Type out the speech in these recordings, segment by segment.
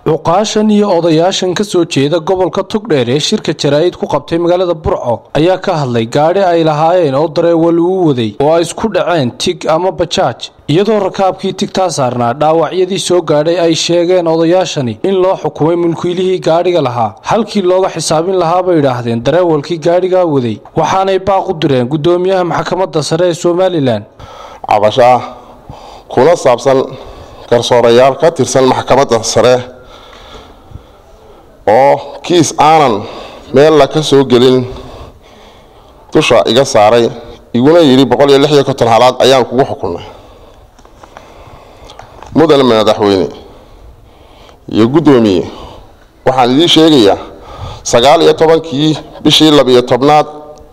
cuqaashan iyo odayaashan ka soo jeeda gobolka togdheer ee shirka jaraa'id ku qabtay magaalada burco ayaa ka hadlay gaadhi ay lahaayeen oo dareewal uu waday oo ay isku dhaceen tig ama bajaaj iyadoo rakaabkii tigtaa saarnaa dhaawacyadii soo gaadhay ay sheegeen odayaashani in loo xukumay mulkiilihii gaadhiga lahaa halkii looga xisaabin lahaa bay idhaahdeen dareewalkii gaadhigaa waday waxaanay baaq u direen guddoomiyaha maxkamadda sare ee somalilan cabasho ah kuna saabsan garsoorayaal ka tirsan maxkamadda sare oo kiis aanan meella ka soo gelin dusha iga saaray iguna yidhi boqol iyo lix iyo konton halaad ayaan kugu xukunay mudan madaxweyne iyo guddoomiye waxaan idiin sheegayaa sagaal iyo tobankii bishii labiyo tobnaad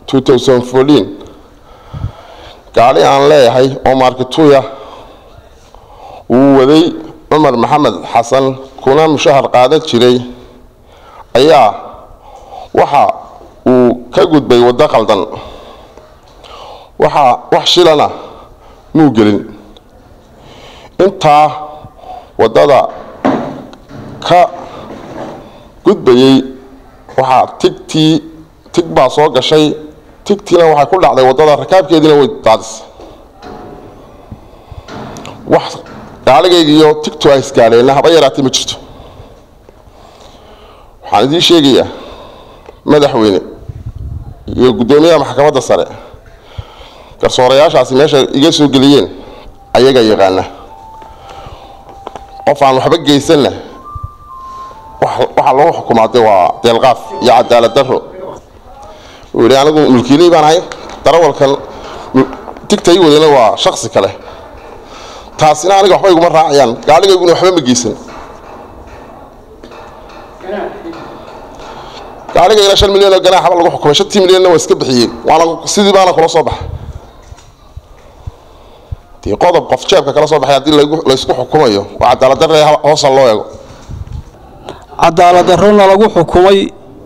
gaadhi aan leeyahay oo maarkituya uu waday cumar maxamed xasan kuna mushahar qaadan jiray ayaa waxa uu ka gudbay waddo qaldan waxaa wax shilana muu gelin intaa waddada ka gudbayay waxaa tigtii tig baa soo gashay tigtiina waxay ku dhacday waddada rakaabkeediina way daadisay wax gaaligayga iyo tigtu ay isgaadheenna haba yaraatay ma jirto waxaan idiin sheegayaa madaxweyne iyo guddoomiyaha maxkamadda sare garsoorayaashaasi meesha iga soo geliyeen ayaga yaqaana qof aan waxba geysanna waxaa lagu xukumaa de waa deelqaaf iyo cadaalad daro uu yidhi anigu mulkiiley baan ahay darawalkan tigta i wadana waa shaksi kale taasina aniga waxba iguma raacayaan gaadhigayguna waxba ma geysan gaadhigayna shan milyan oo ganaaxaba lagu xukumay shantii milyanna waa iska bixiyey waana sidii baana kula soo baxay dee qodob qof jeebka kala soo baxay haddii laysku xukumayo waa cadaalad darre hoosa loo eego cadaalad darrona lagu xukumay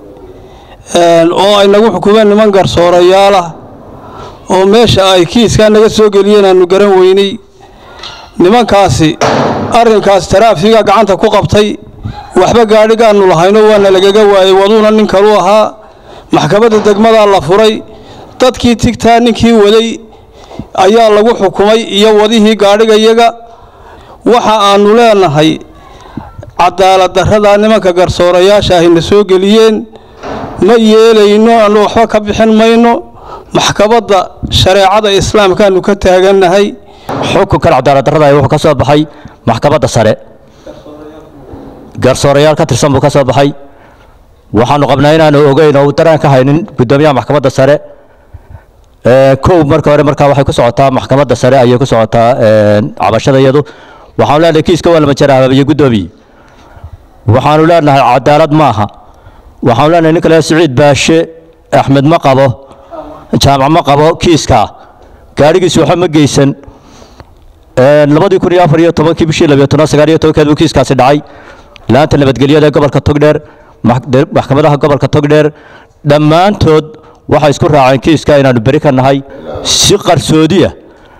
oo ay nagu xukumeen niman garsoorayaal ah oo meesha ay kiiskaa naga soo geliyeen aanu garan weynay nimankaasi arrinkaas taraafiga gacanta ku qabtay waxba gaadhigaannu lahayno waana lagaga waayey waduuna nin kalu ahaa maxkamadda degmadaa la furay dadkii tigtaa ninkii waday ayaa lagu xukumay iyo wadihii gaadhigayaga waxa aannu leenahay cadaalad darradaa nimanka garsoorayaasha ahayna soo geliyeen ma yeelayno aanu waxba ka bixin mayno maxkamadda shareecada islaamkaanu ka taagannahay xukunkan cadaalad darrada wuxuu ka soo baxay maxkamadda sare garsoorayaal ka tirsan buu ka soo baxay waxaanu qabnaa inaanu ogeyn oo daraan ka haynin guddoomiyaha maxkamadda sare kow marka hore markaa waxay ku socotaa maxkamadda sare ayay ku socotaa cabashada iyadu waxaanu leenahay kiiska waa lama jaraababiyo guddoomiye waxaanu leenahay cadaalad maaha waxaanu leenahay nin kale siciid baashe axmed ma qabo jaamac ma qabo kiiskaa gaadhigiisu waxba ma geysan labadii kun iyo afar iyo tobankii bishii labiyo tobnaad sagaal iyo tobankeed buu kiiskaasi dhacay laanta nabadgelyada ee gobolka togdheer maxkamadaha gobolka togdheer dhammaantood waxay isku raaceen kiiska inaannu beri ka nahay si qarsoodiya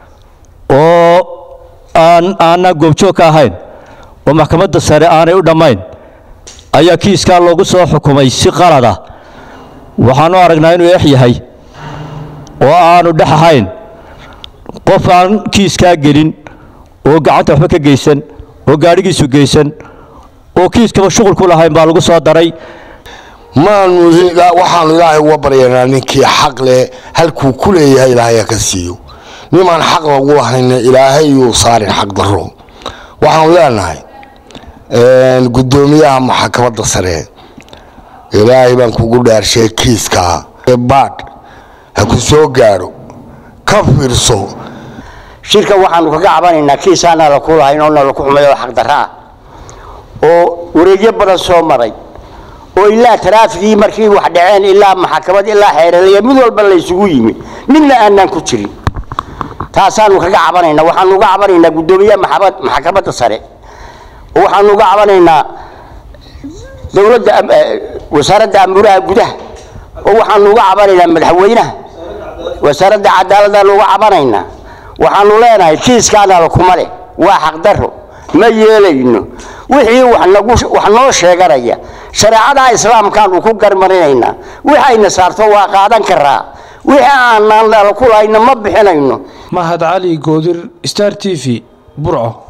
oo aan aanan goobjoog ka ahayn oo maxkamadda sare aanay u dhammayn ayaa kiiskaa loogu soo xukumay si qalada waxaanu aragnaa inuu eex yahay oo aanu dhex ahayn qof aan kiiskaa gelin oo gacanta waxba ka geysan oo gaadhigiisu geysan oo kiiskaba shuqul ku lahayn baa lagu soo daray maanu waxaanu ilaahay uga baryanaa ninkii xaq leh halkuu ku leeyahay ilaahay ka siiyo nimaan xaq lagu lahayna ilaahay yuu saarin xaq daro waxaanu leenahay guddoomiyaha maxkamadda sare ilaahay baan kugu dhaarshay kiiskaa baadh ha ku soo gaadho ka fiirso shirka waxaanu kaga cabanaynaa kiisaana la ku lahayn oo nala ku xumay oo xaqdarro ah oo wareegyo badan soo maray oo ilaa taraafigii markii wax dhaceen ilaa maxkamad ilaa xeeralaya mid walba laysugu yimi midna aanaan ku jirin taasaanu kaga cabanaynaa waxaanu uga cabanaynaa guddoomiyaha maxkamadda sare oo waxaanu uga cabanaynaa dowladda wasaaradda amuraha gudaha oo waxaanu uga cabanaynaa madaxweynaha wasaaradda cadaaladdaanu uga cabanaynaa waxaanu leenahay kiiskaana lakuma leh waa xaqdarro ma yeelayno wixii wax nagu wax noo sheeganaya shareecada islaamkaanu ku garmarinaynaa waxayna saarto waa qaadan karaa wixii aanaan ku lahayna ma bixinayno mahad cali goodir star t v burco